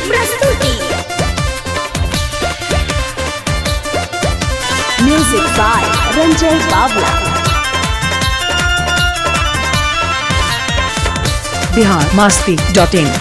प्रस्तुति music by Ranjay बावला Bihar Masti dot in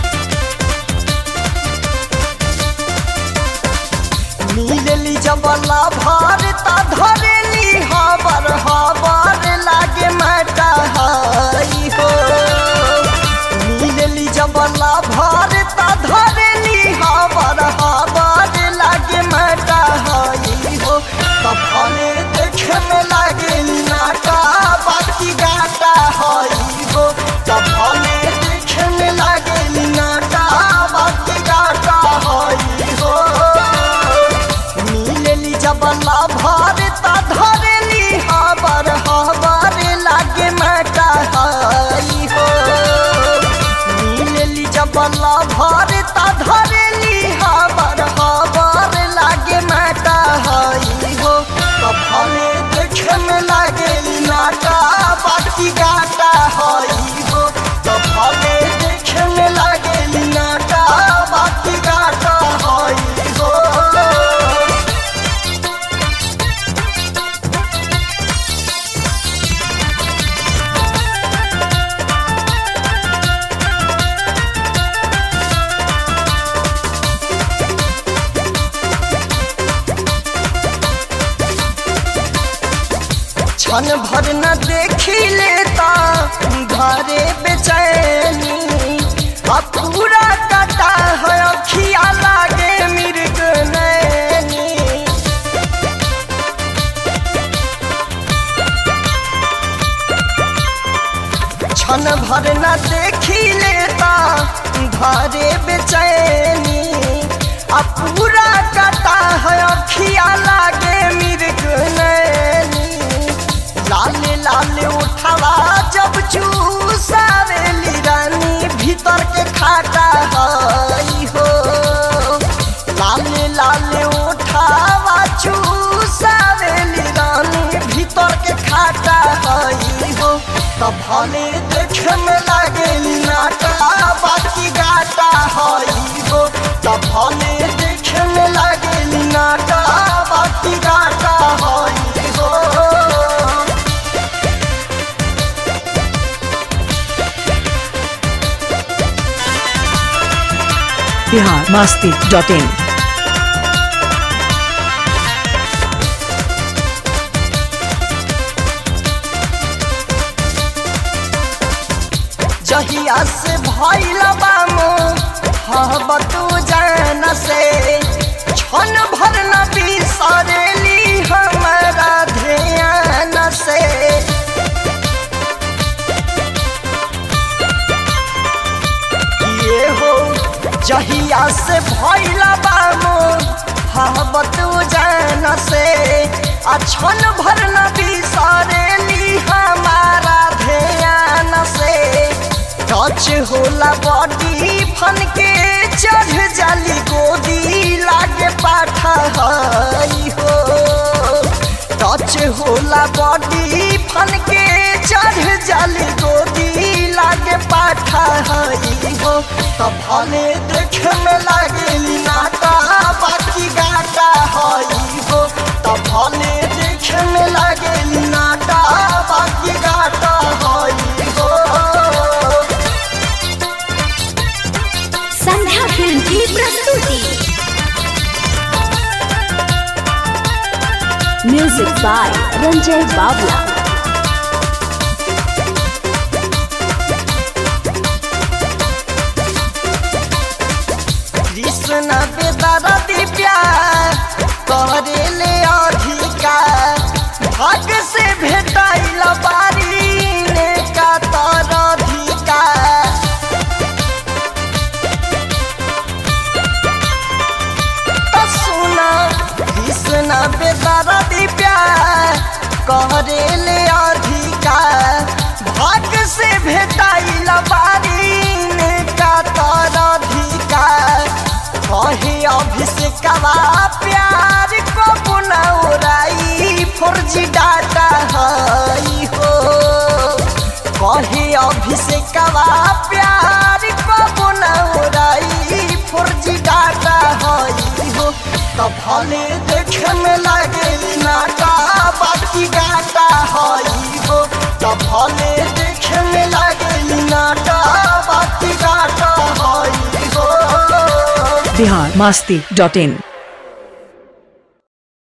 मिलली जबला भारता धरेली हबर हबर लागे माटा हई हो मिलली जबला भारता धरेली हबर हबर लागे माटा हई हो तफने देखे में लागे नाटा बाकी गाटा हई हो तफने देखे में लागे नाटा बाकी गाटा हई हो मिलली जबला भारता धरेली हबर हबर लागे माटा हई हो मिलली जबला भारता धरेली हबर हबर लागे माटा हई हो कफने देखे में लागे नाटा बाकी गाटा हई हो कफने देखे में लागे नाटा बाकी गाटा हई हो क्षण भर न देखी लेता घरे बेचैनी अब पूरा कटा है अखिया लागे मृग नैनी क्षण भर न देखी लेता घरे बेचैनी अब पूरा कटा है अखिया लागे मृग नैनी लाल लाल उठावा जब चूसावेली रानी भीतर के खाटा हई हो लाल लाल उठावा चूसावेली रानी भीतर के खाटा हई हो तब भले देखे में लागे नाटा बाकी गाटा हई हो तब भले देखे में लागे नाटा बाकी गाटा हई हो बिहार मास्ती डॉट इन जहिया से भइल बामो हब तू जान से क्षण भर न बिसरेली हमारा ध्यान से ये हो जहिया से भइल बामो हब तू जान से आ क्षण भर न बिसरेली हमारा ध्यान से टच होला बॉडी फन के चढ़ जाली गोदी लागे पाठा हई हो टच होला बॉडी फन के चढ़ जाली गोदी लागे पाठा हई हो तब भले देखे में लागे नाटा बाकी गाटा हई हो तब भले देखे में लागे नाटा बाकी गाटा हई हो संध्या फिल्म की प्रस्तुति म्यूजिक बाय रंजय बावला कृष्ण बेदरा दिव्या करे ले अधिकार भाग से भेटाइल बारी ने का तर अधिकार त सुना कृष्ण बेदरा दिव्या करे ले अधिकार भाग से भेटाइल बारी ने का तर अधिकार कहे अभिषेकवा प्यार को पुनौराई फुर्जी डाटा हई हो कहे अभिषेकवा प्यार को पुनौराई फुर्जी डाटा भले देखे में लागे नाटा बाकी गाटा हई हो तो भले देखे में लागे नाटा बाकी गाटा हई हो बिहार मस्ती डॉट इन